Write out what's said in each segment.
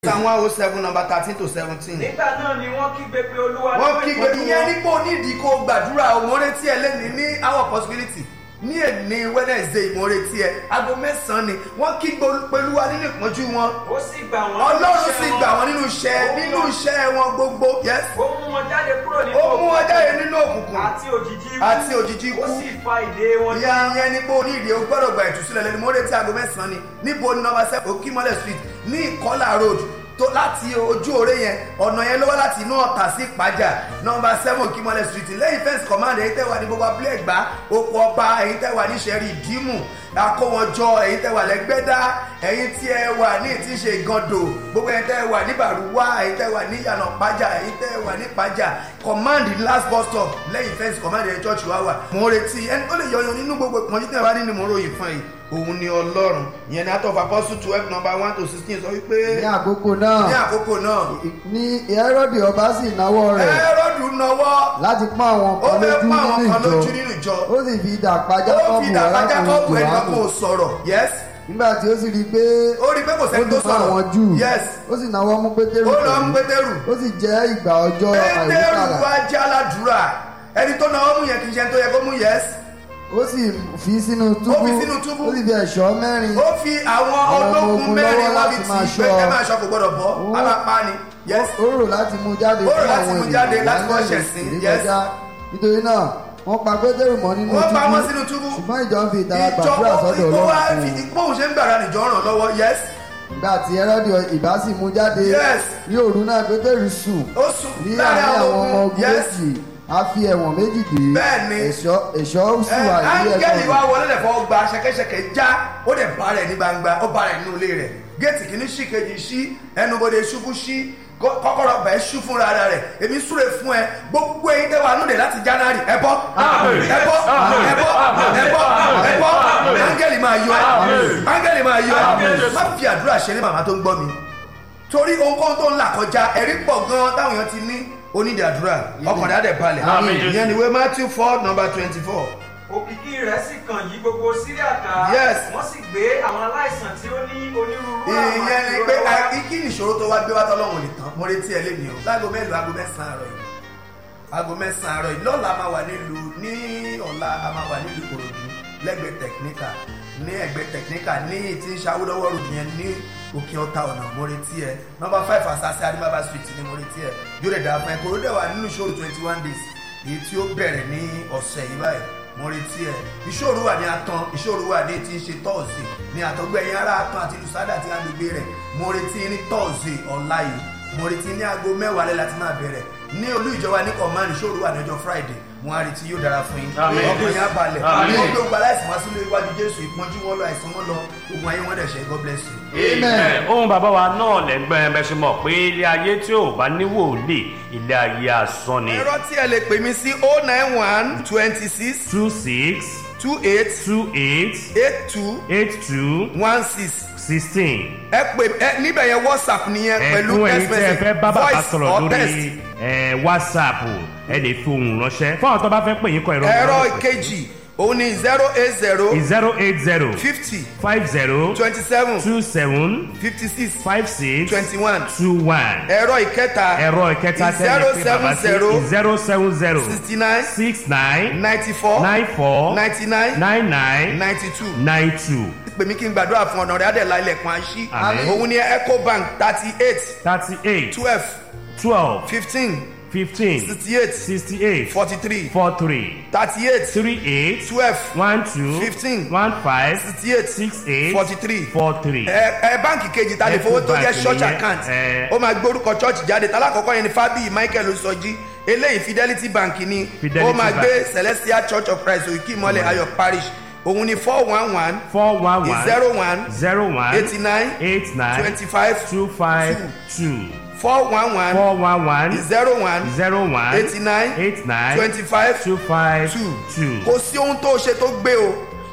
psalm one oh seven number thirteen to seventeen. nígbà náà ni wọ́n kígbe pé olúwa wọ́n nínú kígbe ìpọ́njú ìyẹn wọn. nípò nídìí kó gbàdúrà òmòretí ẹ lẹ́ni ní our possibility ní èní wednesday ìmòretí ẹ aago mẹ́sàn-án ni wọ́n kígbe pẹ̀lúwa nínú ìpọ́njú wọn ó sì gbà wọ́n nínú ọlọ́run iṣẹ́ sì wọn. gbà wọ́n nínú iṣẹ́ nínú iṣẹ́ wọn gbogbo yes ó mú wọn jáde kúrò nínú ó mú wọn òkùnkùn jáde nínú òkùnkùn àti òjìji ikú àti òjìji ikú. ó sì fa ìdè wọn já. ìyẹn ìyẹn nípò onídìí o gbọ́dọ̀ gba ìtúsílẹ̀ lẹ́nu ìmòretí aago mẹ́sàn-án ni níbo ni nọmba seven okimole street ní ìkọlà road tó láti ojú òre yẹn ọ̀nà yẹn ló wá láti inú ọ̀tà sí ìpájà nọmba seven okimole street lẹ́yìn fẹ́ǹsì command èyí tẹ́ wà ní gbogbo abúlé ẹ̀gbá oko ọba èyí tẹ́ wà ní sẹ́rí ìdímù akówọjọ èyí tẹ́ wà lẹ́gbẹ́dá èyí tí ẹ wà ní tí ń ṣe ìgàndò gbogbo èyí tẹ́ wà ní bàrúwá èyí tẹ́ wà ní yànà pájà èyí tẹ́ wà ní pájà command last bus stop lẹ́yìn fẹ́ǹsì command èyí church wá wà mo ń retí ẹni tó lè yọyan nínú gbogbo ìpọ́njú tẹ́ wà nínú mo ròyìn fún yìí òun ni ọlọ́run ìyẹn ní atọ́fà apostle twelve number one to sixteen sọ wípé ní àkókò náà ní àkókò náà ní Hẹ́rọ́dì ọba sì náwó rẹ̀ ẹrọ́dù náwó láti pọ́n àwọn ó kan fẹ́ lójú pa àwọn nínú kan lójú ìjọ nínú ìjọ ó sì fi idà pa ó Jákọ́bù fi dàgbà jákọ́bù ẹni kan kò arákùnrin sọ̀rọ̀ yes nígbà tí ó sì rí i pé ó rí i pé kò ó sẹ́ni tó dùn fún àwọn sọ̀rọ̀ Júù yes ó sì náwó mú Pétérù ó lọ ń pẹ̀lú pétérù ó sì jẹ́ ìgbà ọjọ́ pétérù àìríkàlà wá jẹ́ aládùúrà ẹni tó náwó mú yẹn kì í ṣe ẹni tó yẹ kó mú yes ó sì fi sínú túbú Ó fi sínú túbú. ó sì fi ẹ̀ṣọ́ mẹ́rin ó fi àwọn Àwọn ọmọ ológun ogun mẹ́rin lọ́wọ́ wọ́n fi láti tì máa í pé ṣọ́. ẹ máa ṣọ́ kò gbọ́dọ̀ bọ́ Ó- á máa pa ni yes ó rò láti mú jáde Ó rò fún láti àwọn mú jáde ènìyàn láti kọ́ lálẹ́ ṣẹ̀sín, ìsìn yes. kọjá nítorí náà wọ́n pa Pétérù mọ́ nínú wọ́n pa túbú wọ́n sínú túbú ṣùgbọ́n ìjọ ń fi ìtara ìjọ gbàdúrà sọ́dọ̀ ó wá Ọlọ́run fi fún un bóun ṣe ń gbàrà nìjọ ràn lọ́wọ́ yes nígbà tí Hẹ́rọ́dì ìbá sì mú jáde Yes. ní òru náà Pétérù sùn ó sùn ní láàrin àárín àwọn àwọn ọmọ ogun ogun yes méjì a fi ẹ̀wọ̀n méjì dé Bẹ́ẹ̀ni. ẹ̀ṣọ́ ẹ̀ṣọ́ sì wà ní áńgẹ́lì wa ẹ̀kọ́ wọlé lẹ̀fọ́ gba ṣẹ̀kẹ̀ṣẹ̀kẹ̀ já ó dẹ̀ bá rẹ̀ ní gbangba ó bá rẹ̀ nínú ilé rẹ̀ géètì kìíní ṣí kejì ṣí ẹnubodè ṣubú ṣí kó- kọ́kọ́rọ́ bẹ̀ ṣú fúnra ara rẹ̀ èmi súre fún ẹ gbogbo eyín tẹ́ wà núdẹ̀ láti january ẹ bọ́ ẹ bọ́ ẹ bọ́ ẹ bọ́ ẹ bọ́ áńgẹ́lì máa yọ ẹ áńgẹ́lì máa yọ ẹ má fi àdúrà ṣe ní màmá tó ń gbọ́ mi torí ohunkóhun tó ń là kọjá ẹ̀rí pọ̀ gan táwọn èèyàn ti ní onídìí àdúrà ọkàn rẹ̀ á dẹ̀ balẹ̀ Àmín. ìyẹn ni ìwé matthew four number twenty four òkìkí rẹ̀ sì kàn yí gbogbo síríà ká Yes. wọ́n sì gbé àwọn aláìsàn tí ó ní onírúurú àwọn ìyẹn ni ìrora pé wá. a- kí ni ìṣòro tó wá gbé wá tọ́lọ́run nìkan mo retí ẹ lẹ́nu o láago mélòó aago mẹ́sàn-án àárọ̀ yìí aago mẹ́sàn-án àárọ̀ yìí lọ́la a máa wà nílùú ní ọ̀la a máa wà nílùú Ìkòròdú lẹ́gbẹ̀ẹ́ tẹ̀kíníkà ní ẹgbẹ́ tẹ̀kíníkà ní tí ń ṣàwúdọ́wọ́ ròdù yẹn ní òkè ọ̀tá ọ̀nà mo retí ẹ nọ́mbà five asase adimaba street ni mo retí ẹ yóò rẹ̀ dà fún ẹ kòrò dẹ̀ wà nínú ìṣòro twenty one days èyí tí ó bẹ̀rẹ̀ ní ọ̀sẹ̀ yìí báyìí mo retí ẹ ìṣòro wà ní atan ìṣòro wà ní tí ń ṣe tọ́ọ̀sì ní àtọ́gbẹ̀yìn ara atan àti lùsádà àti agbègbè rẹ̀ mo retí ní tọ́ọ̀sì ọ̀la yìí mo retí ní aago mẹ́wàá lẹ́ láti máa bẹ̀rẹ̀ ní olú ìjọba ní kọ̀mánì ìṣòro wà ní ọjọ́ friday mo á retí yóò dára fún yín Àmín. ọkàn yín á balẹ̀ Àmín. wọ́n gbé gba aláìsàn wá sílé iwájú jésù ìpọ́njú wọn lọ àìsàn wọn lọ ogun ayé wọn dẹ̀ ṣe god bless you. Amen. ohun bàbá wa náà lẹ́gbẹ́ bẹ́ẹ̀ ṣe mọ̀ pé ilé ayé tí ò bá ní wòlíì ilé ayé asán ni. ẹ̀rọ tí ẹ lè pè mí sí oh nine one twenty six two six two eight two eight eight two eight two one six sixteen. ẹ pè ẹ níbẹ̀ yẹn whatsapp nìyẹn pẹ̀lú ẹ̀kún ẹ̀yin text tí ẹ message fẹ́ bá bàbá voice sọ̀rọ̀ or text. lórí ẹ̀, whatsapp ẹ lè fi ohùn ránṣẹ́ fún àwọn tó bá fẹ́ pè yín kọ ìrọ̀ ẹ̀rọ ìkejì òun ni zero eight zero zero eight zero fifty five zero twenty seven two seven fifty six five six twenty one two one. ẹ̀rọ ìkẹta ẹ̀rọ ìkẹta tẹ́lẹ̀ pé bàbá sí zero seven zero sixty nine six nine ninety four nine four ninety nine nine nine ninety two nine two pè mí kí n gbàdúrà fún ọ̀nà rẹ̀ adẹ̀lá ilẹ̀kùn àṣì Àmín. òun ni ecobank thirty eight thirty eight twelve twelve fifteen fifteen sixty eight sixty eight forty three four three thirty eight three eight twelve one two Fifteen. one five sixty eight six eight forty three four three. ẹ ẹ báǹkì kejì ta lè fowó tó jẹ Ecobank church nìyẹn, account ẹ. ó máa gbórúkọ church jáde tálákọ̀ọ́kọ́ yẹn ni fábíyì michael osọjí eléyìí fidelity bank ni Fidelity ó máa Bank. gbé celestial church of christ òkè ìmọ̀lẹ̀ ayọ̀ parish òun ni four one one four one one zero one zero one eighty nine eight nine twenty five two five two four one one four one one zero one zero one eighty nine eight nine twenty five two five two two. kò sí ohun tó ṣe tó gbé o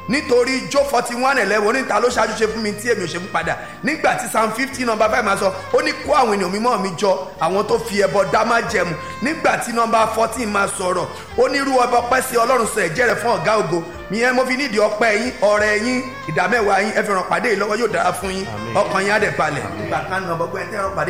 nítorí jó forty one eleven oníta ló ṣáájú ṣe fún mi tí èmi ò ṣe fún padà nígbà tí psalm fifty number five máa sọ ó ní kó àwọn ènìyàn mímọ́ mi jọ àwọn tó fi ẹbọ dá má jẹmu nígbà tí number fourteen máa sọ̀rọ̀ ó ní irú ọba ọpẹ́ sí ọlọ́run sọ ẹ̀jẹ̀ rẹ̀ fún ọ̀gá ògo ìyẹn mo fi nídìí ọpẹ́ yín ọrẹ yín ìdámẹ́wàá yín ẹ fi ràn pàdé yìí lọ́wọ́ yóò dára fún yín ọkàn yín á dẹ̀ balẹ̀. ìgbà kan nà ọgbọ́n ẹ̀ tẹ́ ràn pàdé